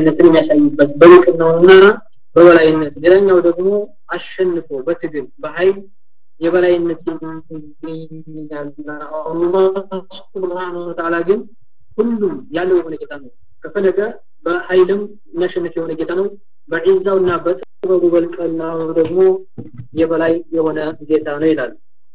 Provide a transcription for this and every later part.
የበላይነትን የሚያሳይበት በልቅናውና በበላይነት ሌላኛው ደግሞ አሸንፎ በትግል በኃይል የበላይነት አላህ ሱብሓነሁ ወተዓላ ግን ሁሉም ያለው የሆነ ጌታ ነው ከፈለገ በኃይልም የሚያሸንፍ የሆነ ጌታ ነው በዒዛውና በጥበቡ በልቅናው ደግሞ የበላይ የሆነ ጌታ ነው ይላል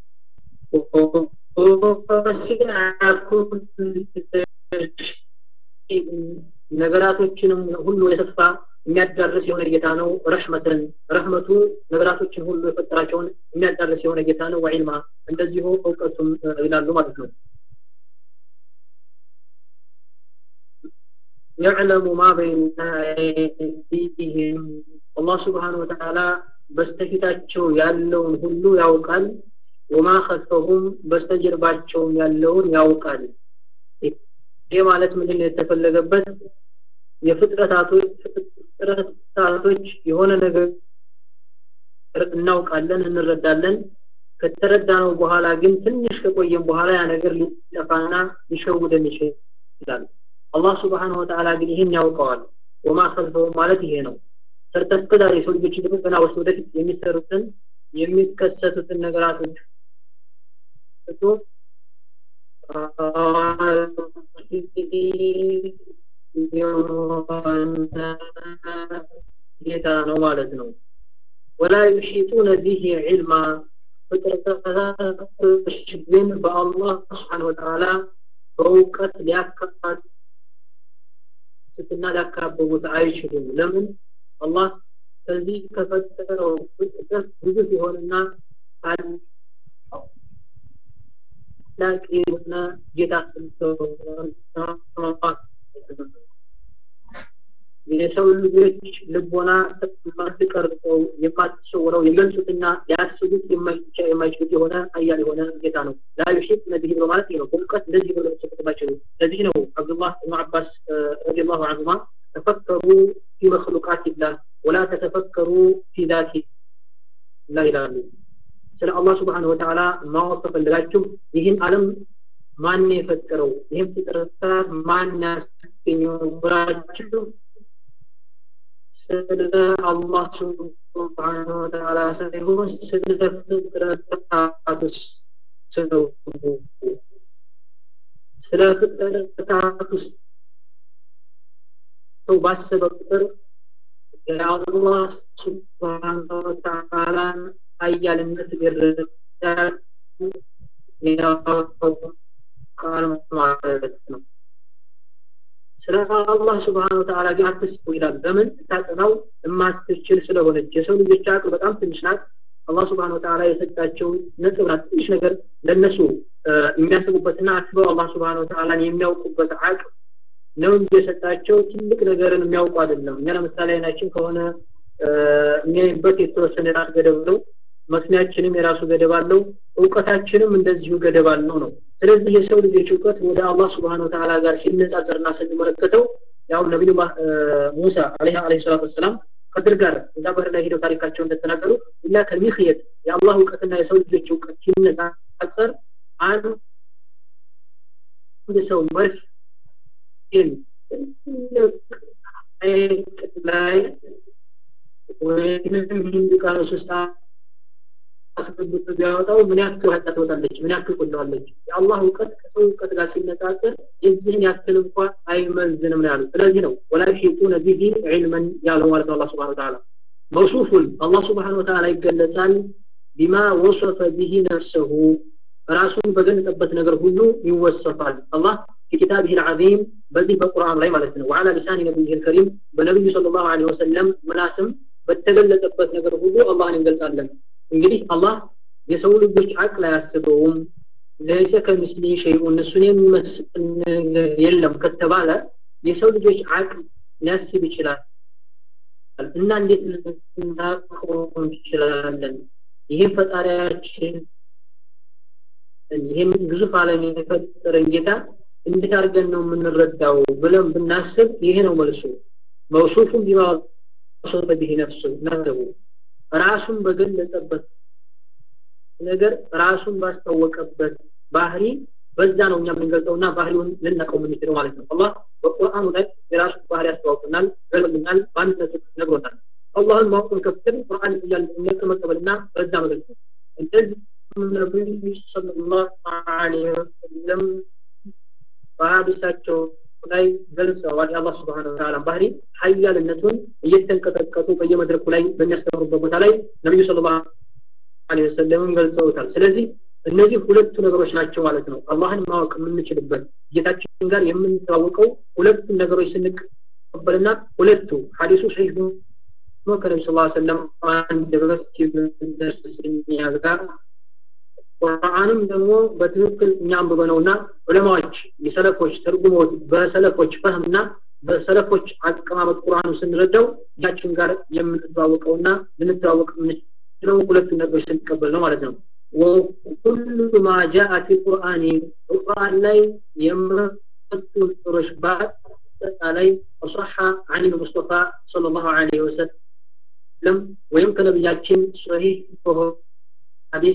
ነገራቶችንም ሁሉ የሰፋ የሚያዳርስ የሆነ ጌታ ነው ረሕመትን ረሕመቱ ነገራቶችን ሁሉ የፈጠራቸውን የሚያዳርስ የሆነ ጌታ ነው ወዒልማ እንደዚሁ እውቀቱም ይላሉ ማለት ነው يعلم ما بين أيديهم الله سبحانه وتعالى በስተፊታቸው ያለውን ሁሉ ያውቃል ወማ ከልፈሁም በስተጀርባቸውም ያለውን ያውቃል ይህ ማለት ምንድን ነው የተፈለገበት የፍጥረታቶች ፍጥረታቶች የሆነ ነገር እናውቃለን እንረዳለን ከተረዳነው በኋላ ግን ትንሽ ከቆየም በኋላ ያ ነገር ሊጠፋና ሊሸውደን ይችላል አላህ ስብሓንሁ ወተዓላ ግን ይህን ያውቀዋል ወማ ከልፈው ማለት ይሄ ነው ሰርተ እስከዛሬ የሰው ልጆች ደግሞ ገና ወስ ወደፊት የሚሰሩትን የሚከሰቱትን ነገራቶች እቶ ጌታ ነው ማለት ነው ወላ ዩሒጡነ ቢሂ ዒልማ ፍጥረታቶች ግን በአላህ ስብሓን ወተዓላ በእውቀት ሊያካትትና ሊያካበቡት አይችሉም ለምን አላህ ከዚህ ከፈጠረው ፍጥረት ግዙፍ የሆነና ታላቅ የሆነ ጌታ የሰው ልጆች ልቦና የማትቀርጸው የማትሰውረው የገልጹትና ሊያስቡት የማይችሉት የሆነ ሀያል የሆነ ጌታ ነው ላ ዩሒጥ ነቢህ ብሎ ማለት ነው በእውቀት እንደዚህ ብሎ ተሰጥባቸው ለዚህ ነው አብዱላህ ብኑ አባስ ረዲየላሁ ዐንሁማ ተፈከሩ ፊ መክሉቃቲላህ ወላ ተተፈከሩ ፊ ዛቲ ላ ይላሉ ስለ አላህ ስብሓን ወተዓላ ማወቅ ከፈለጋችሁ ይህን ዓለም ማን የፈጠረው ይህም ፍጥረታት ማን ያስገኘው ብላችሁ ስለ አላህ ስብሓን ወተዓላ ሳይሆን ስለ ፍጥረታት ስለው ስለ ፍጥረታት ውስጥ ሰው ባሰበ ቁጥር የአላህ ስብሓን ወተዓላን ሀያልነት ሊረዳ ቃል ማለት ነው ስለ አላህ ስብሓን ወተዓላ ግን አትስቡ ይላል በምን ታጠናው የማትችል ስለሆነች የሰው ልጆች አቅል በጣም ትንሽ ናት አላህ ስብሓን ወተዓላ የሰጣቸው ነጥብ ናት ትንሽ ነገር ለእነሱ የሚያስቡበትና አስበው አላህ ስብሓን ወተዓላን የሚያውቁበት አቅል ነው እንጂ የሰጣቸው ትልቅ ነገርን የሚያውቁ አይደለም እኛ ለምሳሌ አይናችን ከሆነ የሚያይበት የተወሰነ የራስ ገደብ ነው መስሚያችንም የራሱ ገደብ አለው እውቀታችንም እንደዚሁ ገደብ አለው ነው ስለዚህ የሰው ልጆች እውቀት ወደ አላህ ስብሓን ወተዓላ ጋር ሲነጻጸርና ስንመለከተው ያው ነቢዩ ሙሳ አለይሂ ሰላቱ ወሰላም ከድር ጋር እዛ ባህር ላይ ሄደው ታሪካቸው እንደተናገሩ ኢላ ከሚክየት የአላህ እውቀትና የሰው ልጆች እውቀት ሲነጻጸር አንድ ሰው መርፍ ላይ ወይም ሂንድ ቃሎስ ውስጥ አስገብቶ ቢያወጣው ምን ያክል ሀጣ ትወጣለች ምን ያክል ቆለዋለች የአላህ እውቀት ከሰው እውቀት ጋር ሲነጻጸር የዚህን ያክል እንኳ አይመዝንም ነው ያሉት ስለዚህ ነው ወላ ዩሒጡነ ቢሂ ዒልመን ያለው ማለት ነው አላህ ስብሓን ወተዓላ መውሱፉን አላህ ስብሓን ወተዓላ ይገለጻል ቢማ ወሰፈ ቢሂ ነፍሰሁ ራሱን በገለጸበት ነገር ሁሉ ይወሰፋል አላህ في كتابه العظيم በዚህ በቁርአን ላይ ማለት ነው وعلى لسان نبيه الكريم በነብዩ ሰለላሁ ዐለይሂ ወሰለም ምናስም በተገለጸበት ነገር ሁሉ አላህን እንገልጻለን እንግዲህ አላህ የሰው ልጆች አቅል አያስበውም ለይሰ ከምስሊ ሸይኡን እሱን የሚመስል የለም ከተባለ የሰው ልጆች አቅል ሊያስብ ይችላል እና እንዴት ልናቆም እንችላለን ይህም ፈጣሪያችን ይህም ግዙፍ ዓለም የፈጠረን ጌታ እንዴት አድርገን ነው የምንረዳው ብለን ብናስብ ይሄ ነው መልሱ መውሱፉን ቢማ ወሰፈ ቢሂ ነፍሱ ነፍሱ ራሱን በገለጸበት ነገር ራሱን ባስታወቀበት ባህሪ በዛ ነው እኛ የምንገልጸውና ባህሪውን ልናውቀው የምንችለው ማለት ነው። አላህ በቁርአኑ ላይ የራሱ ባህሪ ያስተዋውቅናል፣ ገልጽልናል፣ በአንድነቱ ነግሮናል። አላህን ማወቅን ከፍተን ቁርአን እያልን መቀበልና በዛ መግለጽ ነው። እንደዚህ ነቢዩ ሰለላሁ ዐለይሂ ወሰለም በሀዲሳቸው ላይ ገልጸዋል። የአላህ ስብሐነሁ ወተዓላ ባህሪ ሀያልነቱን እየተንቀጠቀጡ በየመድረኩ ላይ በሚያስተምሩበት ቦታ ላይ ነቢዩ ሰለላሁ ዐለይሂ ወሰለምን ገልጸውታል። ስለዚህ እነዚህ ሁለቱ ነገሮች ናቸው ማለት ነው። አላህን ማወቅ የምንችልበት ጌታችን ጋር የምንተዋወቀው ሁለቱን ነገሮች ስንቀበልና ሁለቱ ሐዲሱ ሰሂህ ነው ከነቢ ስ ሰለም አንድ በስ ሲደርስኛ ጋር ቁርአንም ደግሞ በትክክል እኛ አንብበነውና ዑለማዎች የሰለፎች ተርጉሞት በሰለፎች ፈህምና በሰለፎች አቀማመጥ ቁርአኑ ስንረዳው ጌታችን ጋር የምንተዋወቀውና ልንተዋወቅ የምንችለው ሁለቱን ነገሮች ስንቀበል ነው ማለት ነው። ወኩሉ ማ ጃአ ፊ ቁርአኒ ቁርአን ላይ የመጡ ነገሮች በአጠቃላይ ወሰሐ አን ሙስጠፋ ሰለላሁ ዐለይሂ ወሰለም ወይም ከነቢያችን ሶሂህ በሆነ ሐዲስ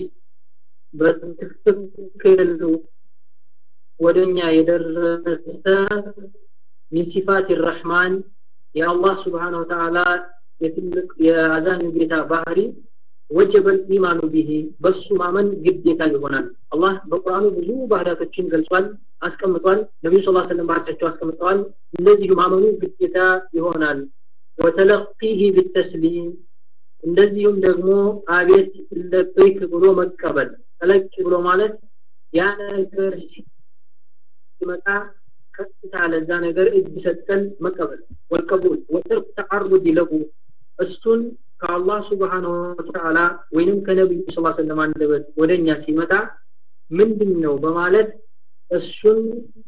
በትክክል ወደኛ የደረሰ ሚን ሲፋት ረሕማን የአላህ ስብሓነሁ ወተዓላ የትልቅ የአዛኝ ጌታ ባህሪ ወጀበል ኢማኑ ቢሂ በሱ ማመን ግዴታ ይሆናል። አላህ በቁርአኑ ብዙ ባህሪያቶችን ገልጿል፣ አስቀምጧል። ነቢዩ ስ ሰለም ባህሪያቸው አስቀምጠዋል። እንደዚሁ ማመኑ ግዴታ ይሆናል። ወተለቂህ ቢተስሊም እንደዚሁም ደግሞ አቤት ለበይክ ብሎ መቀበል ተለቅ ብሎ ማለት ያ ነገር ሲመጣ ቀጥታ ለዛ ነገር እጅ ሰጠን መቀበል ወልቀቡል ወተርክ ተዓርض ለሁ እሱን ከአላህ ስብሓንሁ ወተዓላ ወይንም ከነቢዩ ስ ሰለም አንደበት ወደኛ ሲመጣ ምንድን ነው በማለት እሱን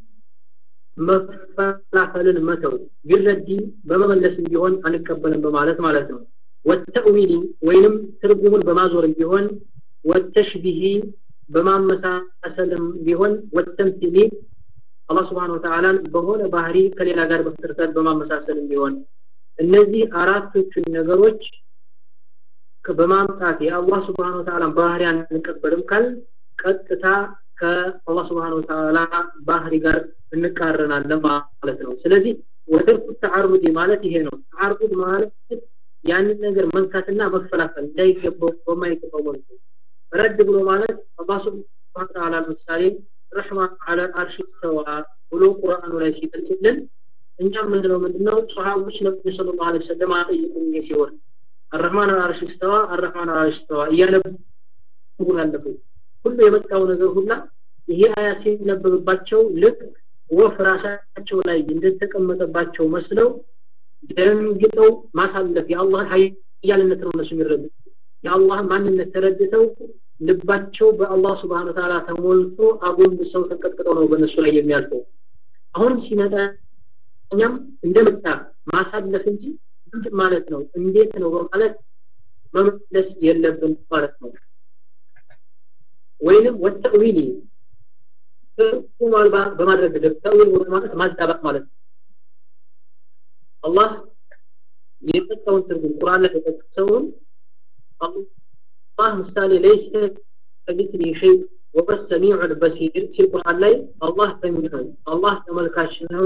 መፈላፈልን መተው ቢረዲ በመመለስም ቢሆን አንቀበልም በማለት ማለት ነው። ወተእዊሊ ወይንም ትርጉሙን በማዞርም ቢሆን ወተሽቢሂ በማመሳሰልም ቢሆን ወተምሲሊ አላህ ስብሓን ወተዓላን በሆነ ባህሪ ከሌላ ጋር በፍጥረታት በማመሳሰልም ቢሆን እነዚህ አራቶቹን ነገሮች በማምጣት የአላህ ስብሓን ወተዓላን ባህሪ አንቀበልም ካል ቀጥታ ከአላህ ስብሓን ወተዓላ ባህሪ ጋር እንቃረናለን ማለት ነው። ስለዚህ ወተርኩ ተዓሩድ ማለት ይሄ ነው። ተዓሩድ ማለት ያንን ነገር መንካትና መፈላፈል እንዳይገባው በማይገባው መልኩ ረድ ብሎ ማለት አላህ ስብሐነ ወተዓላ ለምሳሌ ረሕማን አለ አርሽ ስተዋ ብሎ ቁርአኑ ላይ ሲገልጽልን እኛ ምንድነው ምንድነው ሰሃቦች ነብዩ ሰለላሁ ዐለይሂ ወሰለም አጠይቁኝ ሲሆን አረሕማን አርሽ ስተዋ አረሕማን አርሽ ስተዋ እያነበቡ ያለፉ ሁሉ የመጣው ነገር ሁላ ይሄ አያ ሲነበብባቸው ልክ ወፍ ራሳቸው ላይ እንደተቀመጠባቸው መስለው ደንግጠው ማሳለፍ የአላህ ኃያልነት ነው እነሱ የሚረዱት የአላህ ማንነት ተረድተው ልባቸው በአላህ ስብሐነ ወተዓላ ተሞልቶ አጎንብሰው ተንቀጥቅጠው ነው በእነሱ ላይ የሚያልፈው አሁንም ሲመጣ እኛም እንደመጣ ማሳለፍ እንጂ ምንድን ማለት ነው እንዴት ነው በማለት መመለስ የለብን ማለት ነው ወይንም ወተዊሊ ትርጉም አልባ በማድረግ ተዊል ማለት ማዛባት ማለት ነው አላህ የሰጠውን ትርጉም ቁርአን ላይ የተጠቀሰውን አላህ ምሳሌ ለይሰ ከሚስሊ ሸይ ወበ ሰሚዑ ልበሲር ሲል ቁርአን ላይ አላህ ሰሚ ነው አላህ ተመልካች ነው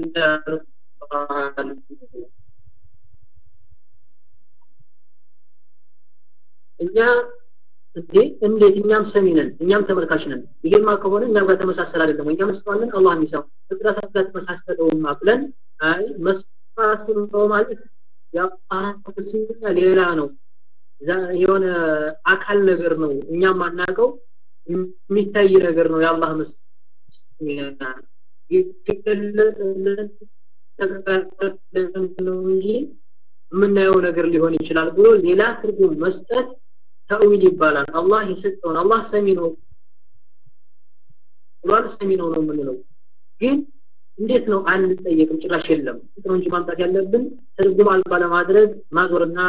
እኛ እንዴ እንዴት እኛም ሰሚ ነን እኛም ተመልካች ነን ይሄማ ከሆነ እኛም ጋር ተመሳሰል አይደለም እኛ መስማለን አላህ የሚሰማ ፍጥረታት ጋር ተመሳሰለውማ ብለን አይ መስማቱን ነው ማለት ያስኛ ሌላ ነው የሆነ አካል ነገር ነው እኛም አናውቀው የሚታይ ነገር ነው የአላህ መስ ነው እንጂ የምናየው ነገር ሊሆን ይችላል ብሎ ሌላ ትርጉም መስጠት ተዊል ይባላል አላህ የሰጠውን አላህ ሰሚ ነው ብሏል ሰሚ ነው ነው የምንለው ግን እንዴት ነው አንጠየቅም ጭራሽ የለም ነው እንጂ ማምጣት ያለብን ትርጉም አልባ ለማድረግ ማዞርና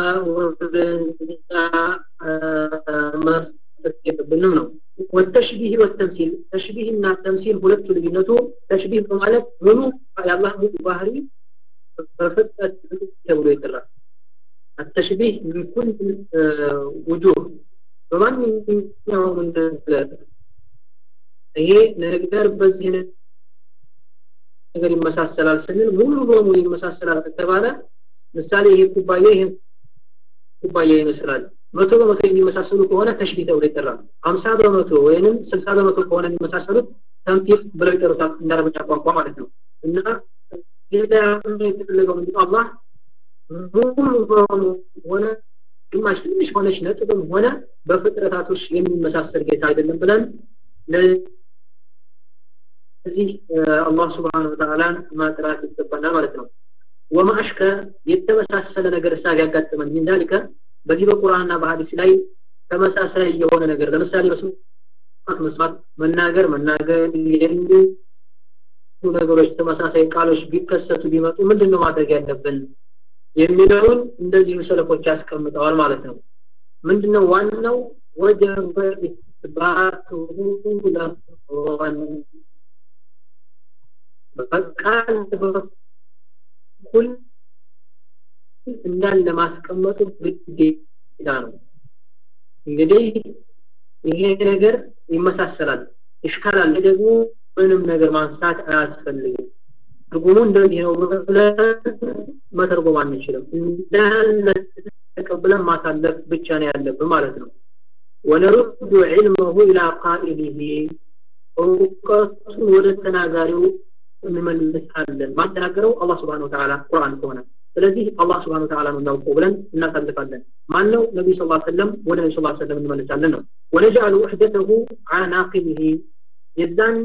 መስጠት የለብንም ነው ወተሽቢህ ወተምሲል ተሽቢህና ተምሲል ሁለቱ ልዩነቱ ተሽቢህ በማለት ሙሉ የአላህ ሙሉ ባህሪ በፍጥረት ተብሎ ይጠራል التشبيه من كل وجوه በማንኛውም ነገር ይሄ ነገር በዚህ ነገር ይመሳሰላል ስንል ሙሉ በሙሉ ይመሳሰላል ከተባለ ምሳሌ ይሄ ኩባያ ይሄ ኩባያ ይመስላል መቶ በመቶ የሚመሳሰሉ ከሆነ ተሽቢህ ተብሎ ይጠራል ሀምሳ በመቶ ወይንም ስልሳ በመቶ ከሆነ የሚመሳሰሉት ተምቲፍ ብለው ይጠሩታል እንደ አረበኛ ቋንቋ ማለት ነው እና እዚህ ላይ የተፈለገው ምንድነው አላህ ሙሉ በሙሉ ሆነ ግማሽ ትንሽ ሆነች ነጥብም ሆነ በፍጥረታቶች የሚመሳሰል ጌታ አይደለም ብለን ለዚህ አላህ ስብሓን ወተዓላን ማጥራት ይገባናል ማለት ነው ወማሽከ የተመሳሰለ ነገር እሳ ቢያጋጥመን ምን ዛሊከ በዚህ በቁርአንና በሐዲስ ላይ ተመሳሳይ የሆነ ነገር ለምሳሌ መስማት መስማት መናገር መናገር የሚሉ ነገሮች ተመሳሳይ ቃሎች ቢከሰቱ ቢመጡ ምንድን ነው ማድረግ ያለብን የሚለውን እንደዚሁ ሰለፎች ያስቀምጠዋል ማለት ነው ምንድነው ዋናው ወጀበ ኢትባቱሁ ለሆን በቃል በኩል እንዳለ ማስቀመጡ ግዴታ ነው እንግዲህ ይሄ ነገር ይመሳሰላል ይሽካላል ደግሞ ምንም ነገር ማንሳት አያስፈልግም ትርጉሙ እንደዚህ ነው ብለን መተርጎም አንችልም እንዳለ ተቀብለን ማሳለፍ ብቻ ነው ያለብን ማለት ነው ወነሩዱ ዒልመሁ ኢላ ቃኢሊሂ እውቀቱን ወደ ተናጋሪው እንመልሳለን ማተናገረው አላህ ስብሓን ወተዓላ ቁርአን ከሆነ ስለዚህ አላህ ስብሓን ወተዓላ ነው የሚያውቀው ብለን እናሳልፋለን ማን ነው ነቢዩ ስ ሰለም ወደ ነቢ ስ ሰለም እንመልሳለን ነው ወነጃሉ ውሕደተሁ አላ ናቂቢሂ የዛን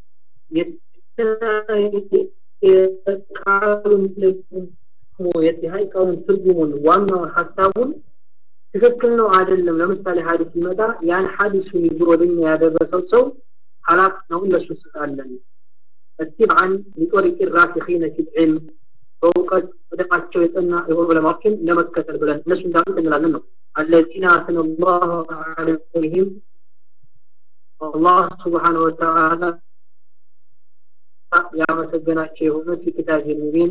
የቃሉን ደግሞ የሀይቃውን ትርጉሙን ዋናውን ሀሳቡን ትክክል ነው አይደለም ለምሳሌ ሀዲስ ሲመጣ ያን ሀዲሱን ይዞ ወደኛ ያደረሰው ሰው ሀላፍ ነው ለሱ ስጣለን اتبعا لطريق الراسخين في العلم በእውቀት ወደቃቸው የጠና የሆኑ ዑለማዎችን ለመከተል ብለን እነሱ እንዳሉት እንላለን ነው አለዚነ አስነ ላሁ አለይህም አላህ ስብሓን ወተዓላ ያመሰገናቸው የሆኑት የኪታብ ሙቢን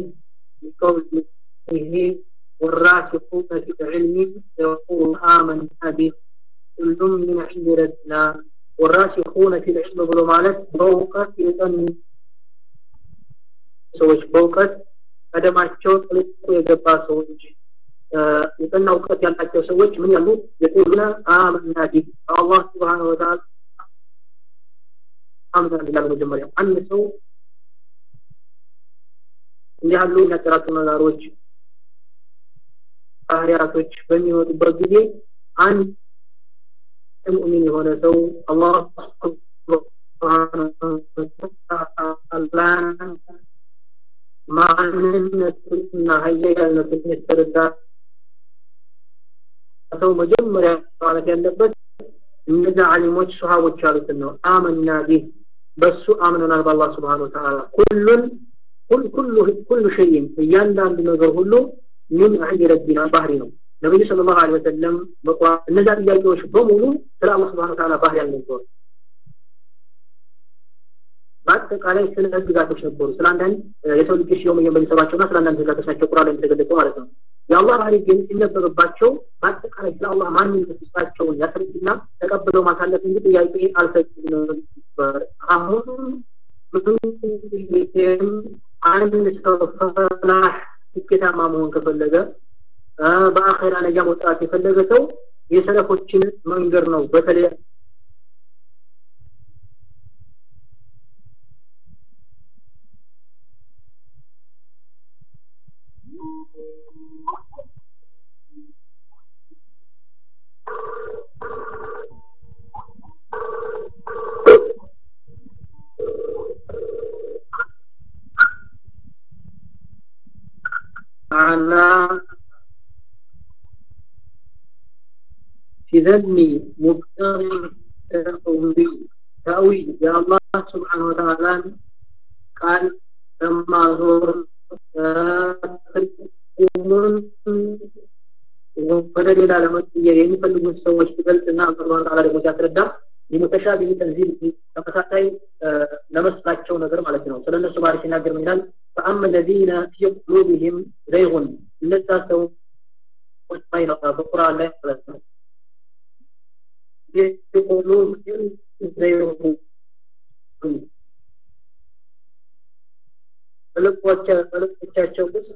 قوله والراسخون في العلم يقول آمنا به كل من عند ربنا والراسخون في العلم ብሎ ማለት በእውቀት የጠኑ ሰዎች በእውቀት ቀደማቸው ጥልቁ የገባ ሰዎች የጠና እውቀት ያላቸው ሰዎች ምን ያሉ የቁሉና አመና ቢህ በአላህ ስብሓን ወተዓላ አምናን ይላል መጀመሪያ አንድ ሰው እንዲህ ያሉ የሚያጠራጡ ነገሮች ባህሪያቶች በሚወጡበት ጊዜ አንድ ሙእሚን የሆነ ሰው አላህ ማንነቱንና ሀያልነቱን የተረዳ ሰው መጀመሪያ ማለት ያለበት እነዛ አሊሞች ሱሐቦች ያሉትን ነው አመና ቢህ በሱ አምነናል በአላህ ስብሓን ወተዓላ ኩሉን ኩሉ ኩሉ ሸይን እያንዳንዱ ነገር ሁሉ ምን ዐንድ ረቢና ባህሪ ነው ነቢዩ ስለ ላሁ ለ ወሰለም በቁርአን እነዛ ጥያቄዎች በሙሉ ስለ አላህ ስብሓን ወተዓላ ባህሪ ያልነበሩ በአጠቃላይ ስለ ህግጋቶች ነበሩ ስለ አንዳንድ የሰው ልጆች የውም የሚሰሯቸውና ስለ አንዳንድ ህግጋቶች ናቸው ቁርአን ላይ የተገለጸው ማለት ነው የአላህ ባህሪ ግን ሲነበብባቸው በአጠቃላይ ስለ አላህ ማንነት ውስጣቸውን ያስረዱና ተቀብለው ማሳለፍ እንጂ ጥያቄ አልሰጡም ነበር አሁን አንድ ሰው ፈላህ ስኬታማ መሆን ከፈለገ በአኼራ ነጃ መውጣት የፈለገ ሰው የሰለፎችን መንገድ ነው በተለይ على في ذم مبتغي تأويل تأويل يا الله سبحانه وتعالى قال لما زور ወደ ሌላ ለመቀየር የሚፈልጉት ሰዎች ትገልጽና አላህ ተዓላ ደግሞ ሲያስረዳ የሙተሻቢህ ተንዚል ተመሳሳይ ለመስላቸው ነገር ማለት ነው ስለ እነሱ ባሪ ሲናገር ምን ይላል فأما الذين في قلوبهم زيغ እነዛ ሰዎች ማይነቃ በቁርአን ላይ ማለት ነው في قلوبهم زيغ በልቦቻቸው ውስጥ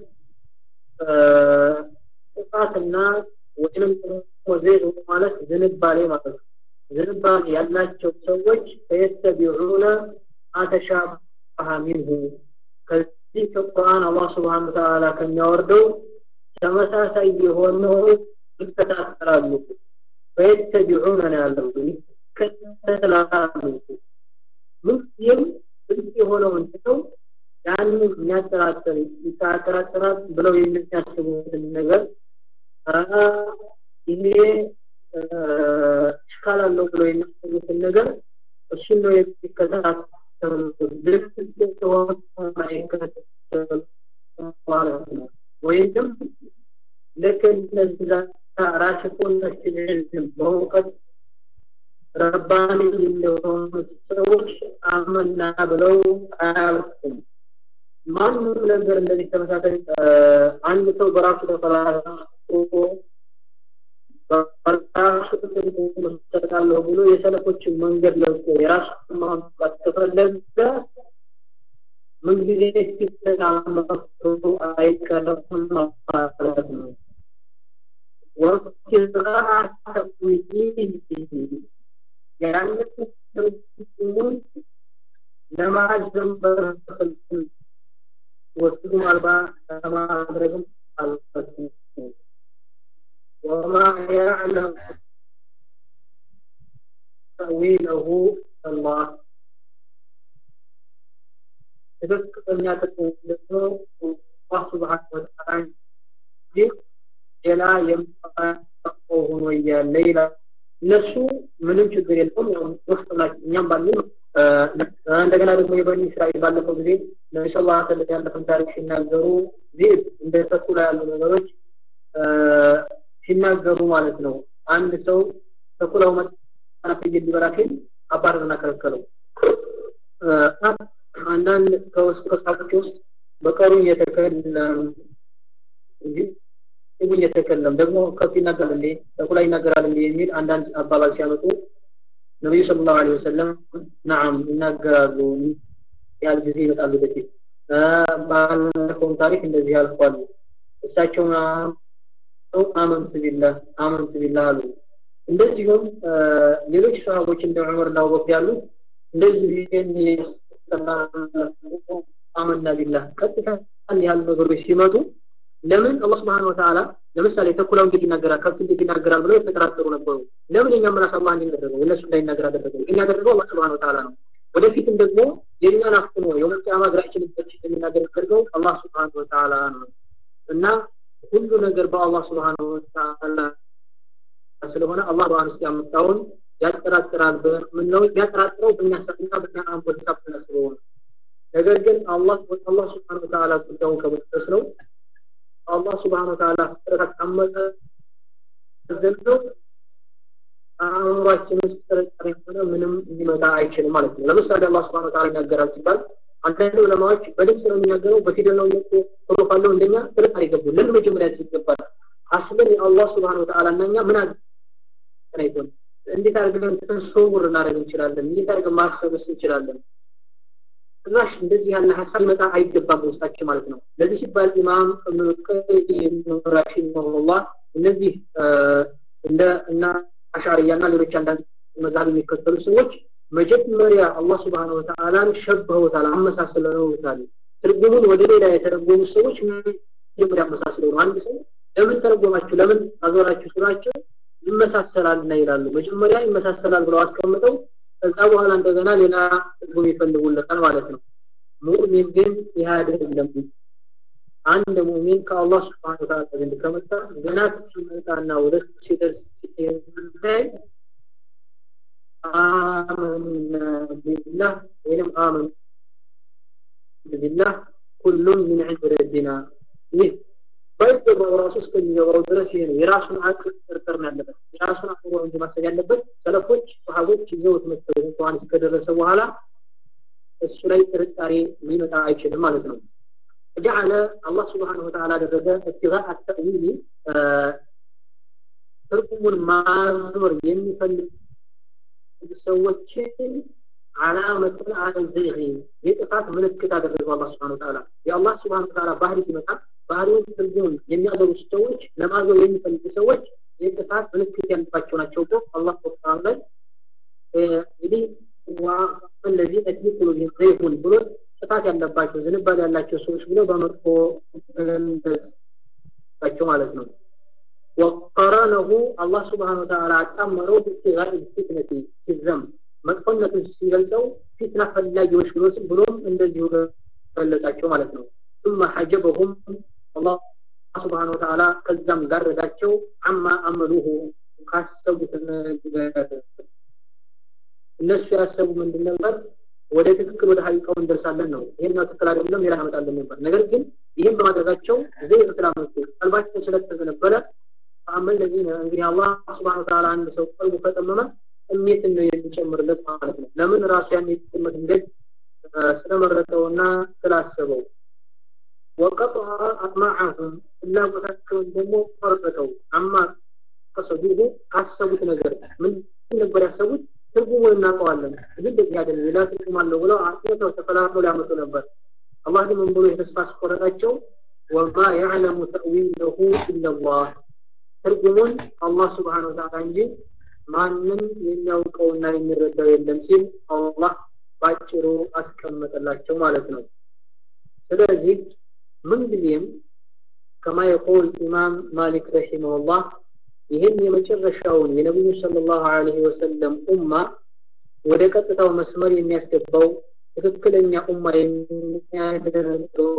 ጥፋትና ወይንም ዘይት ማለት ዝንባሌ ማለት ነው። ዝንባሌ ያላቸው ሰዎች ፈየተቢዑነ አተሻበሀ ሚንሁ ከዚህ ከቁርአን አላህ ስብሓነ ወተዓላ ከሚያወርደው ተመሳሳይ የሆነው ይከታተላሉ። ፈየተቢዑነ ነው ያለው ይከተላሉ። ምንጊዜም ግልጽ የሆነውን ትተው ያንን የሚያጠራጥር ይጠራጠራል ብለው የሚያስቡትን ነገር ይሄ ሽካል አለው ብለው የሚያስቡትን ነገር እሱን ነው የሚከታተሉት። ልክ እንደሆነ አይከታተሉ ማለት ነው። ወይም ልክ እነዛ ራሽቁነችን ዕልም በእውቀት ረባኒ እንደሆኑ ሰዎች አመና ብለው አያልፉም። ማንም ነገር እንደዚህ ተመሳሳይ አንድ ሰው በራሱ ተፈላልጎ በራሱ መሰረታለሁ ብሎ የሰለፎችን መንገድ ለቆ የራሱን ማምጣት ከፈለገ ምንጊዜ ሲተናመቱ አይቀርም ማለት ነው። ወብትጋአ ተዊዲህ ያንን ትርጉሙን ለማዘም በረከልኩ ወስዱም አልባ ለማድረግም አልፈትም ወማ ያዕለም ተዊለሁ አላህ ትክክለኛ ትርጉም ደግሞ አላህ ስብሓነ ወተዓላ እንጂ ሌላ የምታውቀው ሆኖ እያለ ይላል። እነሱ ምንም ችግር የለውም ያው ውስጥ ናቸው እኛም ባለን እንደገና ደግሞ የበኒ እስራኤል ባለፈው ጊዜ ነቢ ስ ላ ስለም ያለፈን ታሪክ ሲናገሩ ዚህ እንደ ተኩላ ያሉ ነገሮች ሲናገሩ ማለት ነው። አንድ ሰው ተኩላው መጣና ፍየል ሊበላ ሲል አባረርና ከለከለው። አንዳንድ ከውስጥ ከሳቦች ውስጥ በቀሩ እየተከለም እንጂ ህጉ እየተከለም ደግሞ ከፍ ይናገራል እንዴ ተኩላ ይናገራል እንዴ የሚል አንዳንድ አባባል ሲያመጡ ነቢዩ ሰለላሁ ዐለይሂ ወሰለም ነዓም ይናገራሉ ያህል ጊዜ ይመጣሉ በፊት ባለፈውም ታሪክ እንደዚህ ያልኳሉ እሳቸው አመንቱ ቢላህ አመንቱ ቢላህ አሉ እንደዚሁም ሌሎች ሰሃቦች እንደ ዑመር እና አቡበክር ያሉት እንደዚህ ይሄን አመና ቢላህ ቀጥታ ያሉ ነገሮች ሲመጡ ለምን አላህ Subhanahu Wa Ta'ala ለምሳሌ ተኩላው እንዴት ይናገራል ከብት እንዴት ይናገራል ብለው የተጠራጠሩ ነበሩ ለምን የኛ ምላስ አላህ እንዲናገረው እነሱ እንዳይናገር አደረገው እኛ ያደረገው አላህ Subhanahu Wa Ta'ala ነው ወደፊትም ደግሞ የኛን አፍኖ የውመት ቂያማ እግራችን የሚናገር ያደርገው አላህ Subhanahu Wa Ta'ala ነው እና ሁሉ ነገር በአላህ Subhanahu Wa Ta'ala ስለሆነ አላህ ቁርአን ውስጥ ያመጣውን ያጠራጥራል ምን ነው ያጠራጥረው በእኛ ሰጥና በእኛ አንቦል ሂሳብ ስናስበው ነው ነገር ግን አላህ አላህ Subhanahu Wa Ta'ala ጉዳዩን ከመጠስ ነው አላህ Subhanahu Wa Ta'ala ፍጥረት አመጠ ዘንዶ አእምሯችን ውስጥ ጥርጣሬ ሆነ ምንም ሊመጣ አይችልም ማለት ነው ለምሳሌ አላህ Subhanahu Wa Ta'ala ይናገራል ሲባል አንዳንድ ዑለማዎች በድምፅ ነው የሚናገረው በፊደል ነው እኮ ቶሎ ካለው እንደኛ ጥርጣሬ ይገቡ ለምን መጀመሪያ ይገባል አስለን የአላህ Subhanahu Wa Ta'ala እና እኛ ምን አገናኝቶን እንዴት አድርገን ተሰውር እናደርግ እንችላለን እንዴት አድርገን ማሰብስ እንችላለን ጭራሽ እንደዚህ ያለ ሀሳብ ሊመጣ አይገባም በውስጣችን ማለት ነው ለዚህ ሲባል ኢማም እብኑ ቀይም ረሂመሁላህ እነዚህ እንደ እና አሻርያና ሌሎች አንዳንድ መዛብ የሚከተሉ ሰዎች መጀመሪያ አላህ Subhanahu Wa Ta'ala ሸብኸውታል አመሳስለውታል ትርጉሙን ወደ ሌላ የተረጎሙ ሰዎች መጀመሪያ አመሳስለው ነው አንድ ሰው ለምን ተረጎማችሁ ለምን አዞራችሁ ስራቸው ይመሳሰላልና ይላሉ መጀመሪያ ይመሳሰላል ብለው አስቀምጠው ከዛ በኋላ እንደገና ሌላ ትርጉም ይፈልጉለታል ማለት ነው ሙእሚን ግን ይህ አይደለም አንድ ሙእሚን ከአላህ Subhanahu Wa Ta'ala ዘንድ ከመጣ ገና ሲመጣና ወደ ሲደርስ ሲታይ አመና ቢላህ ወይም አመን ቢላህ ኩሉም ምን عند ربنا ይህ ባይገባው ራሱ እስከሚገባው ድረስ ይሄ ነው የራሱን አቅል ጥርጥር ነው ያለበት የራሱን አቅል እንጂ ማሰብ ያለበት ሰለፎች ሰሃቦች ይዘውት መጥተው እንኳን እስከደረሰ በኋላ እሱ ላይ ጥርጣሬ ሊመጣ አይችልም ማለት ነው جعل الله سبحانه وتعالى ደረገ ابتغاء التأويل ትርጉሙን ማዞር የሚፈልግ ሰዎችን ዓላመትን አለዘይህ የጥፋት ምልክት አደረገው አላህ ስብሐነ ወተዓላ የአላህ ስብሐነ ወተዓላ ባህሪ ሲመጣ ባህሪውን ትርጉሙን የሚያገሩ ሰዎች ለማገሩ የሚፈልጉ ሰዎች የጥፋት ምልክት ያለባቸው ናቸው ብሎ አላህ ቁርአን ላይ እንግዲህ ወለዚህ ተክሊ ቁሉብህም ዘይሁን ብሎ ጥፋት ያለባቸው ዝንባሌ ያላቸው ሰዎች ብሎ በመጥፎ ገለጻቸው ማለት ነው። ወቀረነሁ አላህ ስብሐነ ወተዓላ አጣመረው ብትጋር ፊትነቲ ሲዘም መጥፎነቱን ሲገልጸው ፊትና ፈላጊዎች ብሎ ብሎም እንደዚሁ ገለጻቸው ማለት ነው። ثم حجبهم الله سبحانه وتعالى ከዛም ጋረዳቸው አማ አመሉሁ ካሰቡት ነገር እነሱ ያሰቡ ምንድን ነበር? ወደ ትክክል ወደ ሀቂቃው እንደርሳለን ነው። ይሄኛው ትክክል አይደለም ሌላ ያመጣለን ነበር። ነገር ግን ይህን በማድረጋቸው ዘይር ስላመጡ ቀልባቸው ስለተዘነበለ አመል ለዚህ እንግዲህ አላህ ስብሐነ ወተዓላ አንድ ሰው ቀልቡ ከጠመመ እሜትን ነው የሚጨምርለት ማለት ነው። ለምን ራሱ ያን የጥመት መንገድ ስለመረጠውና ስላሰበው ወቀጥዐ አጥማዐሁም ፍላጎታቸውን ደግሞ ቆረጠው አማ ከሰዱሁ ካሰቡት ነገር ምን ነበር ያሰቡት ትርጉሙን እናውቀዋለን ግን እንደዚህ አይደለም ሌላ ትርጉም አለው ብለው አጥተው ተፈላልፈው ሊያመጡ ነበር አላህ ግን ምን ብሎ የተስፋ አስቆረጣቸው ወማ ያዕለሙ ተእዊለሁ ኢለላህ ትርጉሙን አላህ ስብሓን ወተዓላ እንጂ ማንም የሚያውቀውና የሚረዳው የለም ሲል አላህ ባጭሩ አስቀመጠላቸው ማለት ነው ስለዚህ ምንጊዜም ከማ የቆል ኢማም ማሊክ ረሒመሁላህ ይህን የመጨረሻውን የነቢዩ ሰለላሁ ዐለይሂ ወሰለም ኡማ ወደ ቀጥታው መስመር የሚያስገባው ትክክለኛ ኡማ የሚያደርገው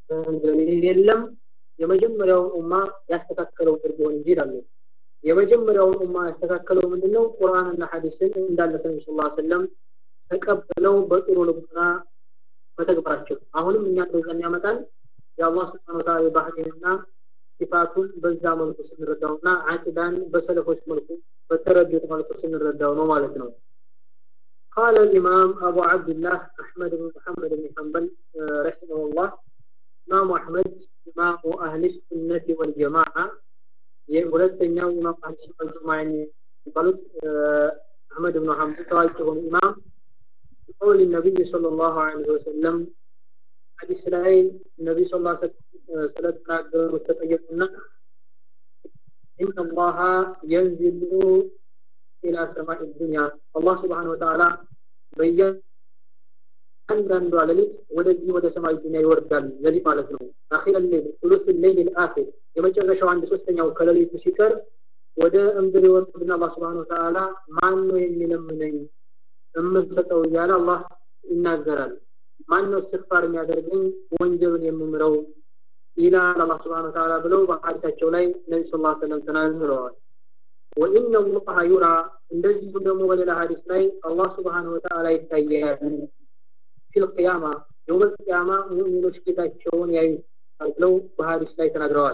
የለም የመጀመሪያውን ኡማ ያስተካከለው ቢሆን እንጂ ይላሉ። የመጀመሪያውን ኡማ ያስተካከለው ምንድነው? ቁርአንና ሐዲስን እንዳለ ነብዩ ሰለላሁ ዐለይሂ ወሰለም ተቀብለው በጥሩ ልቡና መተግበራቸው። አሁንም እኛ እንደዛን ያመጣል የአላህ ሱብሓነሁ ወተዓላ የባህሪና ሲፋቱን በዛ መልኩ ስንረዳውና አቂዳን በሰለፎች መልኩ በተረዱት መልኩ ስንረዳው ነው ማለት ነው። قال الإمام أبو عبد الله أحمد بن محمد بن حنبل رحمه الله إمام أحمد إمام أهل السنة والجماعة ሁለተኛው ኢማም አህመድ ሱና ጀማዓ የሚባሉት አህመድ ብን ሐንበል ታዋቂ የሆኑ ኢማም قول النبي صلى الله عليه وسلم ሐዲስ ላይ ነብዩ ሰለላሁ ዐለይሂ ወሰለም ስለተናገሩት ተጠየቁና إن الله ينزل إلى سماء الدنيا الله سبحانه وتعالى በየ አንዳንዷ ሌሊት ወደዚህ ወደ ሰማይ ዱንያ ይወርዳል ሌሊት ማለት ነው አኺረ ሌሊት ثلث الليل الآخر የመጨረሻው አንድ ሶስተኛው ከሌሊቱ ሲቀር ወደ እምድር ይወርድና አላህ Subhanahu Wa Ta'ala ማን ነው የሚለምነኝ የምሰጠው እያለ አላህ ይናገራል ማን ነው እስትግፋር የሚያደርገኝ ወንጀልን የምምረው ይላል አላህ Subhanahu Wa Ta'ala ብለው በሐዲሳቸው ላይ ነብዩ ሰለላሁ ዐለይሂ ወሰለም ተናግረዋል ወኢነ አላህ ዩራ እንደዚሁ ደግሞ በሌላ ሐዲስ ላይ አላህ Subhanahu Wa Ta'ala ይታያል ፊል ቂያማ የውመል ቂያማ ሙእሚኖች ጌታቸውን ያዩታል ብለው በሐዲስ ላይ ተናግረዋል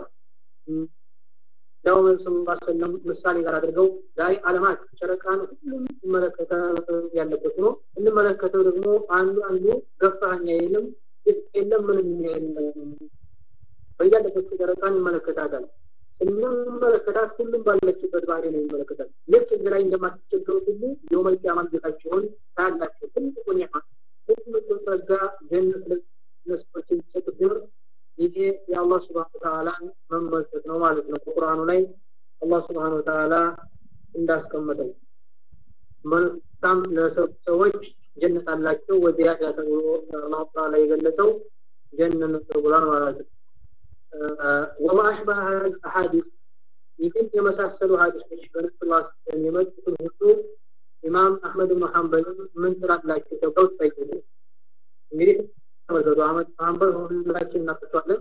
ያው ነብዩ ሰለላሁ ዐለይሂ ወሰለም ምሳሌ ጋር አድርገው ዛሬ ዓለማት ጨረቃን ሁሉም ይመለከተ ያለበት ነው እንመለከተው ደግሞ አንዱ አንዱ ገፋኛ የለም የለም ምንም የለም በያለበት ጨረቃን ይመለከታታል ስንመለከታት ሁሉም ባለችበት ባህሪ ነው ይመለከታል ልክ እዚህ ላይ እንደማትቸገሩት ሁሉ የውመል ቂያማ ጌታቸውን ታያላችሁ ትልቁ ኒዕማ ትልቁ ጸጋ ጀነት ለሰዎች የሚሰጡት ትምህርት ይሄ የአላህ ስብሐነ ወተዓላ መመልከት ነው ማለት ነው በቁርአኑ ላይ አላህ ስብሐነ ወተዓላ እንዳስቀመጠው መልካም ለሰዎች ጀነት አላቸው ወዚያዳ ተብሎ አላህ ተዓላ የገለጸው ጀነት ነው ተብሏል ማለት ነው ወማ አሽበህ አሐዲስ ይህን የመሳሰሉ ሀዲሶች በነብዩ ስ የመጡትን ሁሉ ኢማም አህመድ ብን ሐንበል ምን ትላላችሁ ተብለው ተጠየቁ እንግዲህ ተመልከቱ አህመድ ሐንበል ሁላችን እናፈቷለን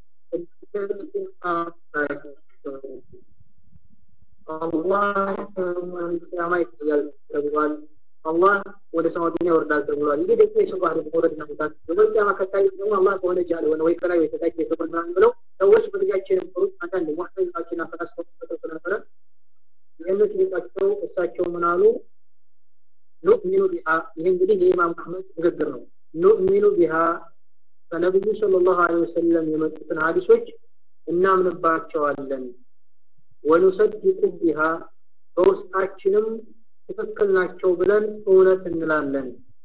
አላህ ቂያማ ይታያል ተብሏል አላህ ወደ ሰማይ ዱንያ ይወርዳል ተብሏል ይሄ ደግሞ የሰው ባህሪ መውረድና መውጣት የወል ቂያማ ከታይ ደግሞ አላህ ከሆነ ጃለ ሆነ ወይ ከላይ ወይ ከታች የተቆናን ብለው ሰዎች በጊዜያቸው የነበሩት አንዳንድ ሙሐተዚላዎችና ፈላስፎች ተጠቅሰው ነበረ ይህንን ሲጠቅሰው እሳቸው ምን አሉ ኑእሚኑ ቢሃ ይህ እንግዲህ የኢማም አህመድ ንግግር ነው ኑእሚኑ ቢሃ ከነቢዩ ሰለላሁ ዐለይሂ ወሰለም የመጡትን ሀዲሶች እናምንባቸዋለን ወኑሰድቁ ቢሃ በውስጣችንም ትክክል ናቸው ብለን እውነት እንላለን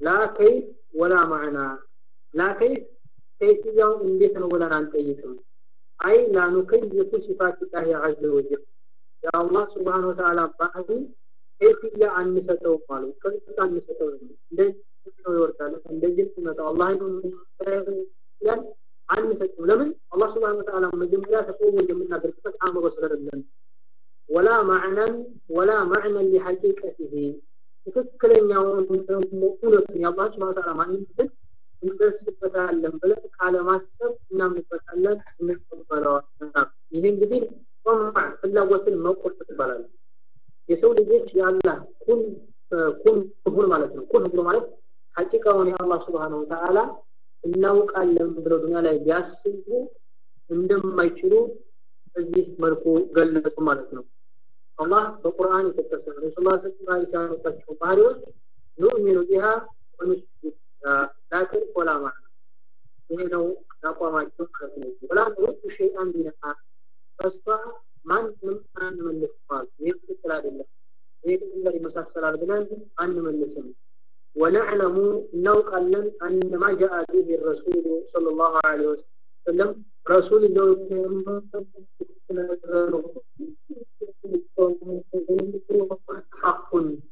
ላ ከይፍ ወላ ማዕና ላ ከይፍ ከይፍያው እንዴት ነው ብለን አንጠይቅም አይ ላ ኑከይፉ ሲፋት ላህ ዐዘ ወጀል የአላህ ስብሓን ወተዓላ ባህሪ ከይፍያ አንሰጠውም አሉ ቅርጽ አንሰጠውም እንደዚህ ነው ይወርዳል እንደዚህ ሲመጣው አላህ ያን አንሰጥም ለምን አላህ ስብሓን ወተዓላ መጀመሪያ ተቆሞ የምናደርግበት አእምሮ ስለሌለን ወላ ማዕናን ወላ ማዕናን ሊሐቂቀትህ ትክክለኛውን ደግሞ እውነቱን የአላህ ስብሓን ወተዓላ ማንነትን እንደርስበታለን ብለን ካለማሰብ እናምንበታለን እንቀበለዋለን ይህ እንግዲህ ጦማ ፍላጎትን መቆርጥ ትባላል የሰው ልጆች የአላህ ኩን ኩን ሁን ማለት ነው ኩን ብሎ ማለት ሐቂቃውን የአላህ ስብሓን ወተዓላ እናውቃለን ብለው ዱኒያ ላይ ቢያስቡ እንደማይችሉ በዚህ መልኩ ገለጹ ማለት ነው አላህ በቁርአን የጠቀሰ ነው ረሱል ላ ስላ ሲያመጣቸው ባህሪዎች ኑእሚኑ ቢሃ ወኑስጁድ ላኪን ወላ ማለት ይሄ ነው አቋማቸው ማለት ነው ወላ ኑሩዱ ሸይአን ቢነሃ ተስፋ ማንም አንመልስም ይህ ትክክል አይደለም ይህ ጋር ይመሳሰላል ብለን አንመልስም ونعلم نوقعلن أن ما جاء به الرسول صلى الله عليه وسلم رسول حق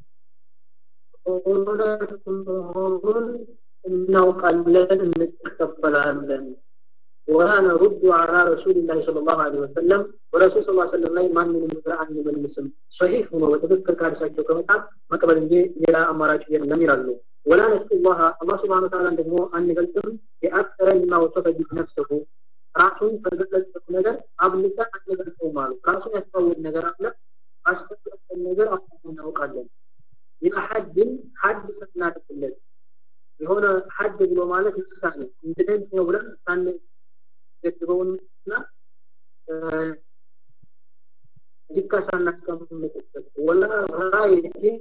እናውቃለን እንቀበላለን ولا نرد على رسول الله صلى الله عليه وسلم ورسول صلى الله عليه وسلم ላይ ማንንም ነገር አንመልስም ሶሒህ ሆኖ በትክክል ካርሳቸው ከመጣ መቀበል እንጂ ሌላ አማራጭ የለም ይላሉ ولا نسأل الله الله سبحانه وتعالى ደግሞ አንገልጽም የአክሰረ ማ ወሰፈ ቢህ ነፍሰሁ ራሱን ከገለጸበት ነገር አብልጠ አንገልጸውም አሉ ራሱን ያስተዋወቅ ነገር አለ አስተዋወቀን ነገር አሁን እናውቃለን ኢላ ሐድን ሐድ ስናደርግለት የሆነ ሐድ ብሎ ማለት ውሳኔ እንደዚህ ነው ብለን ሳን ገድበውንና ዲካ ሳናስቀምጥበት ወላ ራይቲን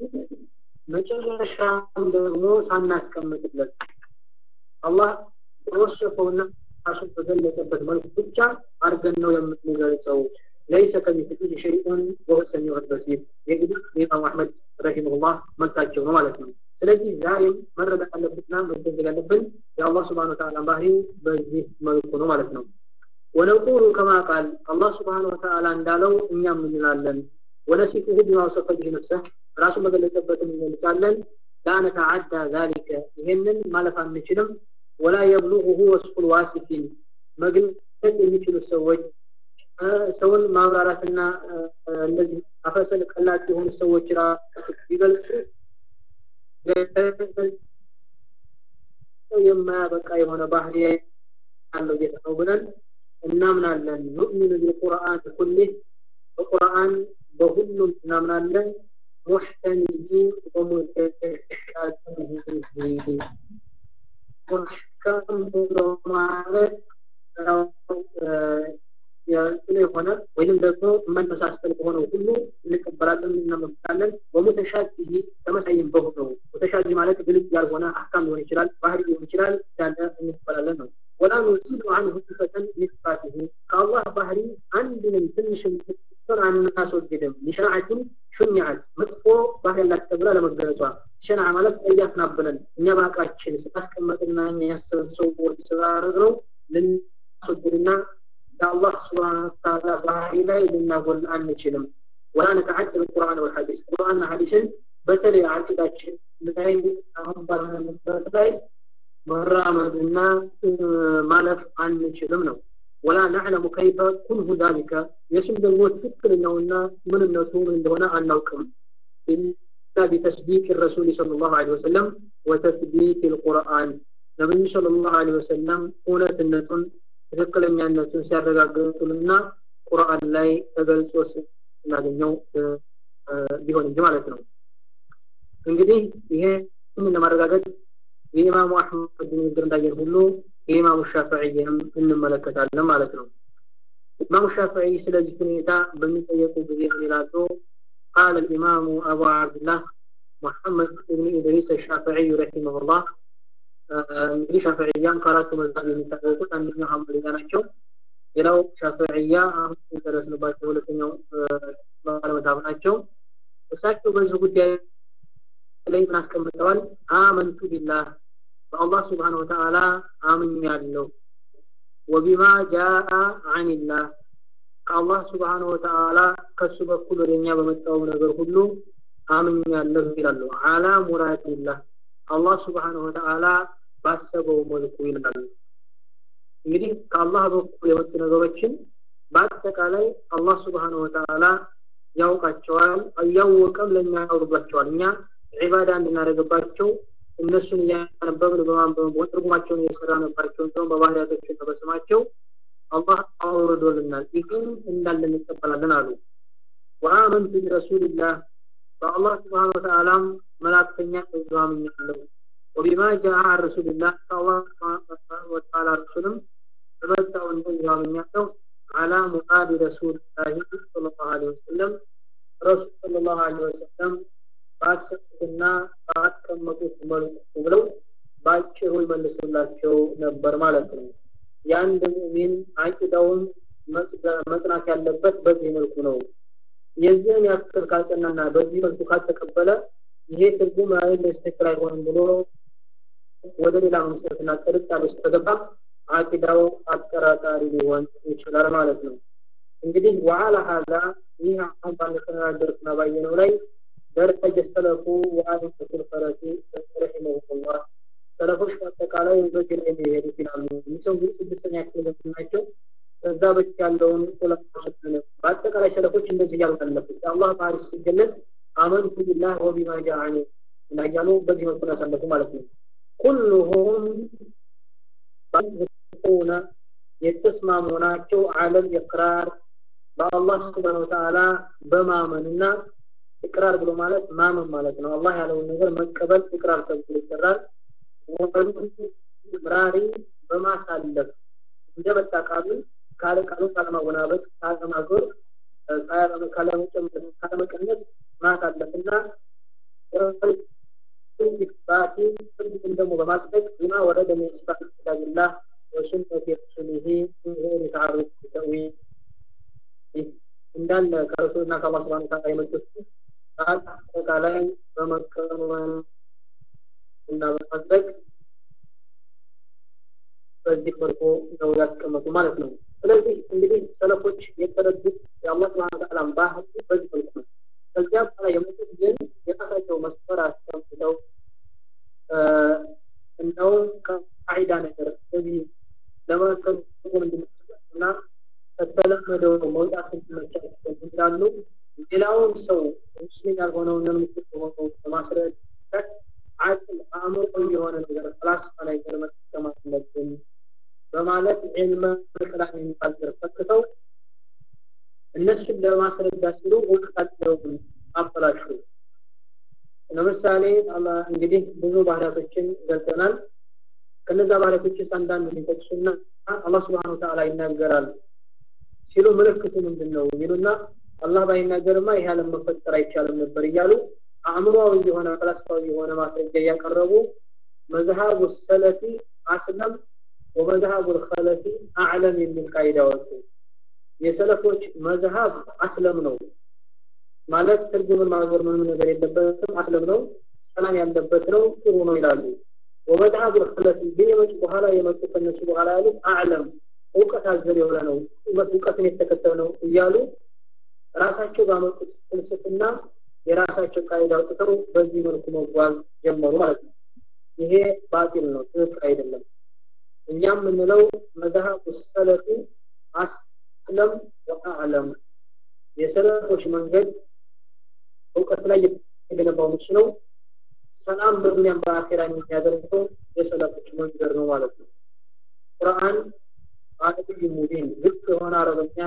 መጨረሻም ደግሞ ሳናስቀምጥለት አላህ በወሰፈውና ራሱን በገለጸበት መልኩ ብቻ አድርገን ነው የምንገልጸው ለይሰ ከሚስሊህ ሸይኡን ወሁወ ሰሚዑ በሲር የግዲህ ኢማም አሕመድ ረሂመሁላህ መልሳቸው ነው ማለት ነው ስለዚህ ዛሬም መረዳት አለብንና መገንዘብ ያለብን የአላህ ስብሓን ወተዓላ ባህሪ በዚህ መልኩ ነው ማለት ነው ወነቁሉ ከማ ቃል አላህ ስብሓን ወተዓላ እንዳለው እኛም እንላለን ወነሲፉሁ ቢማ ወሰፈ ቢህ ነፍሰህ ራሱን በገለጸበትን እንገልጻለን ላ ነተዓዳ ዛሊከ ይሄንን ማለፍ አንችልም ወላ የብሉغሁ ወስፉል ዋሲፊን መግለጽ የሚችሉ ሰዎች ሰውን ማብራራትና እነዚህ አፈሰል ቀላጭ የሆኑ ሰዎች ራሱ ቢገልጹ የማያበቃ የሆነ ባህሪ ያለው ጌታ ነው ብለን እናምናለን ኑእሚኑ ቢልቁርአን ኩሊህ በቁርአን በሁሉም እናምናለን ሙሕከሚሂ ወሙተሻቢሂ ሙሕከም ብሎ ማለት የሆነ ወይም ደግሞ መመሳሰል በሆነው ሁሉ እንቀበላለን እናመልካለን ወሙተሻቢሂ ተመሳይም በሆነው ሙተሻቢ ማለት ግልጽ ያልሆነ አህካም ሊሆን ይችላል ባህሪ ሊሆን ይችላል ያለ እንቀበላለን ነው ወላ ኑዚሉ አንሁ ሲፈተን ሚስፋቲሂ ከአላህ ባህሪ አንድንም ትንሽም ፍጡር አናስወግድም ሊሸርዓትን ሹኒዓት መጥፎ ባህሪ ያላት ተብላ ለመገለጿ ሸንዓ ማለት ጸያፍ ናብለን እኛ በአቃችን ስላስቀመጥና እኛ ያሰብን ሰዎች ስላደረግነው ልናስወግድና ከአላህ ስብሓን ወተዓላ ባህሪ ላይ ልናጎል አንችልም ወላ ነተዓደል ቁርአን ወልሐዲስ ቁርአንና ሐዲስን በተለይ አቂዳችን ላይ አሁን ባለንበት ላይ መራመድና ማለፍ አንችልም ነው ወላ ነዕለሙ ከይፈ ኩንሁ ዛሊከ የሱም ደግሞ ትክክለኛውና ምንነቱ ምን እንደሆነ አናውቅም ኢላ ቢተስዲቅ ረሱል صلى الله عليه وسلم وتثبيت القرآن ነብዩ صلى الله عليه وسلم እውነትነቱን ትክክለኛነቱን ሲያረጋግጡልና ቁርአን ላይ ተገልጾ ስናገኘው ቢሆን እንጂ ማለት ነው እንግዲህ ይሄን ለማረጋገጥ የኢማሙ አሕመድ ንግግር እንዳየን ሁሉ የኢማሙ ሻፍዕይንም እንመለከታለን ማለት ነው ኢማሙ ሻፍዕይ ስለዚህ ሁኔታ በሚጠየቁ ጊዜ ምን ይላሉ قال الإمام أبو عبد الله محمد بن إدريس الشافعي رحمه الله እንግዲህ ሻፍዕያን ከአራቱ መዛብ የሚታወቁት አንደኛው ሐንበልያ ናቸው ሌላው ሻፍዕያ አሁን የደረስንባቸው ሁለተኛው ባለመዛብ ናቸው እሳቸው በዚህ ጉዳይ ላይ ምን አስቀምጠዋል? አመንቱ ቢላህ በአላህ ስብሓነ ወተዓላ አምኛለሁ። ወቢማ ጃአ አኒላህ ከአላህ ስብሓነ ወተዓላ ከሱ በኩል ወደኛ በመጣው ነገር ሁሉ አምኛለሁ ይላሉ። አላ ሙራዲላህ አላህ ስብሓነ ወተዓላ ባሰበው መልኩ ይላሉ። እንግዲህ ከአላህ በኩል የመጡ ነገሮችን በአጠቃላይ አላህ ስብሓነ ወተዓላ ያውቃቸዋል። እያወቀም ለእኛ ያወርዷቸዋል። እኛ ዒባዳ እንድናደርግባቸው እነሱን እያነበብን በማንበብ ትርጉማቸውን እየሰራንባቸው እንዲሁም በባህሪያቶችን በስማቸው አላህ አውርዶልናል። ይህን እንዳለ እንቀበላለን አሉ። ወአመንቱ ቢረሱልላህ በአላህ ስብሓነ ወተዓላም መላእክተኛ በዚሁ አምኛለሁ። ወቢማ ጃአ ረሱልላህ ከአላህ ስብሓነ ወተዓላ ረሱልም በመጣው እንደዚሁ አምኛለሁ። አላ ሙራድ ረሱልላሂ ሰለላሁ ዐለይሂ ወሰለም ረሱል ሰለላሁ ዐለይሂ ወሰለም ባሰቡትና ባስቀመጡት መልኩ ብለው በአጭሩ ይመልሱላቸው ነበር ማለት ነው። የአንድ ሙእሚን አቂዳውን መጽናት ያለበት በዚህ መልኩ ነው። የዚህን ያክል ካልጸናና በዚህ መልኩ ካልተቀበለ ይሄ ትርጉም አይል ትክክል አይሆንም ብሎ ወደ ሌላ መምሰረትና ጥርጣሬ ውስጥ ከገባ አቂዳው አጠራጣሪ ሊሆን ይችላል ማለት ነው። እንግዲህ ወዓላ ሀዛ ይህ አሁን ባለተነጋገርና ባየነው ላይ ደረጀ ሰለፉ ወአሊፈቱል ፈረሲ ረሒመሁላህ ሰለፎች በአጠቃላይ በዚህ ላይ ሊሄዱት ይላሉ። ይህ ሰው እንግዲህ ስድስተኛ ክፍል ናቸው። ከዛ በፊት ያለውን ዑለማዎች በአጠቃላይ ሰለፎች እንደዚህ እያሉ አለፉት። የአላህ ባህሪ ሲገለጽ አመንቱ ቢላህ ወቢማ ጃአኒ እና እያሉ በዚህ መልኩ ያሳለፉ ማለት ነው። ኩሉሁም ሆነ የተስማሙ ናቸው አለል ኢቅራር በአላህ ስብሓነሁ ወተዓላ በማመንና ኢቅራር ብሎ ማለት ማመን ማለት ነው። አላህ ያለውን ነገር መቀበል ኢቅራር ተብሎ ይጠራል። ምራሪ በማሳለፍ እንደመጣ ቃሉ ካለ ቃሉ ካለማወናበድ ካለማዞር ካለመቀነስ ማሳለፍና ኢክባቲ ፍርድን ደግሞ በማጽደቅ ቢማ ወረደ ሚን ሲፋት ኪታቢላህ ወሱነቲ ረሱሊሂ ሚን ገይሪ ተዓሩድ ተእዊል እንዳለ ከረሱልና ከአላህ ስብሐነ ወተዓላ የመጡት አጠቃላይ በመቀበል እና በማጽደቅ በዚህ መልኩ ነው ያስቀመጡ ማለት ነው። ስለዚህ እንግዲህ ሰለፎች የተረዱት የአላህ ስብሐነ ወተዓላ ባህሪ በዚህ መልኩ ነው። ከዚያ በኋላ የመጡት ግን የራሳቸው መስፈር አስቀምጠው እንደው ከቃዒዳ ነገር ስለዚህ ለመከልኩም እንድንና ከተለመደው መውጣት እንዲመቻቸው እንዳሉ ሌላውን ሰው ሙስሊም ያልሆነውን ሙስሊም የሆነው በማስረዳት አቅል አእምሮ የሆነ ነገር ፈላስፋ ነገር መጠቀም አለብን በማለት ዒልመ ከላም የሚባል ዘርፍ ፈትተው እነሱን ለማስረዳት ሲሉ እውቀታቸውን አበላሹ። ለምሳሌ እንግዲህ ብዙ ባህሪያቶችን ገልጸናል። ከነዛ ባህሪያቶች ውስጥ አንዳንዱ ሊጠቅሱና አላህ ስብሐነ ወተዓላ ይናገራል ሲሉ ምልክቱ ምንድን ነው ይሉና አላህ ባይናገርማ ይህ ዓለም መፈጠር አይቻልም ነበር እያሉ አእምሮአዊ የሆነ ፈላስፋዊ የሆነ ማስረጃ እያቀረቡ መዝሃቡ ሰለፊ አስለም ወመዝሃቡ ልከለፊ አዕለም የሚል ቃይዳ ወጡ። የሰለፎች መዝሃብ አስለም ነው ማለት ትርጉምን ማዞር ምንም ነገር የለበትም፣ አስለም ነው፣ ሰላም ያለበት ነው፣ ጥሩ ነው ይላሉ። ወመዝሃቡ ልከለፊ ግን የመጡ በኋላ የመጡ ከነሱ በኋላ ያሉት አዕለም እውቀት አዘል የሆነ ነው፣ እውቀትን የተከተለ ነው እያሉ ራሳቸው ባመጡት ፍልስፍና የራሳቸው ቃይዳ አውጥተው በዚህ መልኩ መጓዝ ጀመሩ ማለት ነው። ይሄ ባጢል ነው፣ ትክክል አይደለም። እኛም የምንለው መዝሃቡ ሰለፊ አስለም ወአዕለም የሰለፎች መንገድ እውቀት ላይ የተገነባው ምች ነው። ሰላም በዱንያም በአኼራ የሚያደርገው የሰለፎች መንገድ ነው ማለት ነው። ቁርአን አረብይ ሙቢን ግልጽ የሆነ አረበኛ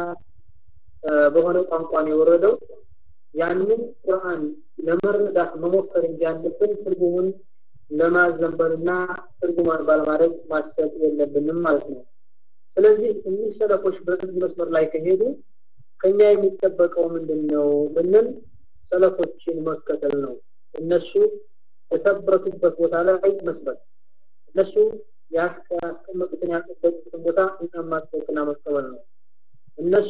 በሆነ ቋንቋ ነው የወረደው። ያንን ቁርአን ለመረዳት መሞከር እንጂ ያለብን ትርጉሙን ለማዘንበልና ትርጉማን ባለማድረግ ማሰብ የለብንም ማለት ነው። ስለዚህ እኒህ ሰለፎች በዚህ መስመር ላይ ከሄዱ ከኛ የሚጠበቀው ምንድን ነው ብንል ሰለፎችን መከተል ነው። እነሱ የተበቱበት ቦታ ላይ መስበት፣ እነሱ ያስቀመጡትን ያጸደቁትን ቦታ እኛም ማጽደቅና መቀበል ነው። እነሱ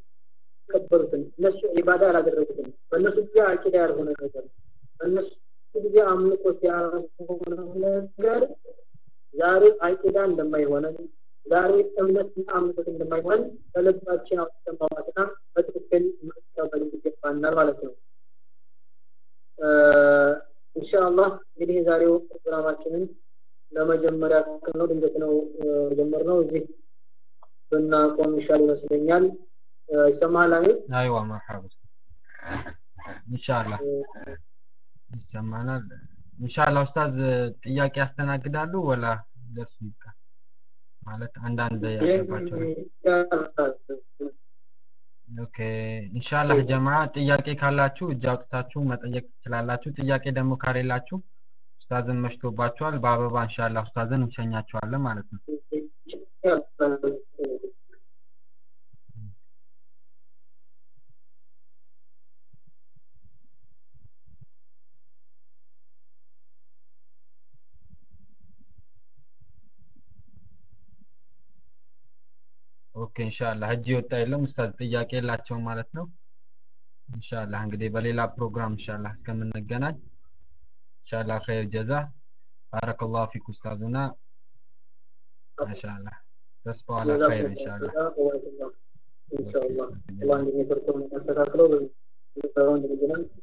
ያልተቀበሉትን እነሱ ዒባዳ ያላደረጉትን በእነሱ ጊዜ አቂዳ ያልሆነ ነገር በእነሱ ጊዜ አምልኮት ያልሆነው ነገር ዛሬ አቂዳ እንደማይሆነን ዛሬ እምነትና አምልኮት እንደማይሆን በልባችን አውጥተን ማውጣትና በትክክል መቀበል ይገባናል ማለት ነው። ኢንሻአላህ እንግዲህ የዛሬው ፕሮግራማችንን ለመጀመሪያ ያክል ነው። ድንገት ነው የጀመርነው። እዚህ ብናቆም ይሻል ይመስለኛል። ይሰማሃል አሚር? አይዋ መርሐባ ኢንሻአላህ ይሰማናል። ኢንሻአላህ ኡስታዝ ጥያቄ ያስተናግዳሉ ወላ ደርሱ ይብቃ ማለት አንዳንድ ያለባቸው ኦኬ ኢንሻአላህ ጀማ ጥያቄ ካላችሁ እጅ አውጥታችሁ መጠየቅ ትችላላችሁ። ጥያቄ ደግሞ ከሌላችሁ ኡስታዝን መሽቶባችኋል። በአበባ ኢንሻአላህ ኡስታዝን እንሸኛችኋለን ማለት ነው። ኦኬ ኢንሻአላህ እጅ ወጣ የለም ኡስታዝ ጥያቄ የላቸውም ማለት ነው። ኢንሻአላህ እንግዲህ በሌላ ፕሮግራም ኢንሻአላህ እስከምንገናኝ ኢንሻአላህ ኸይር ጀዛ ባረከላሁ ፊክ ኡስታዙና ማሻአላህ ተስፋው አላ ኸይር ኢንሻአላህ ኢንሻአላህ አላህ እንደሚፈርደው ማስተካክለው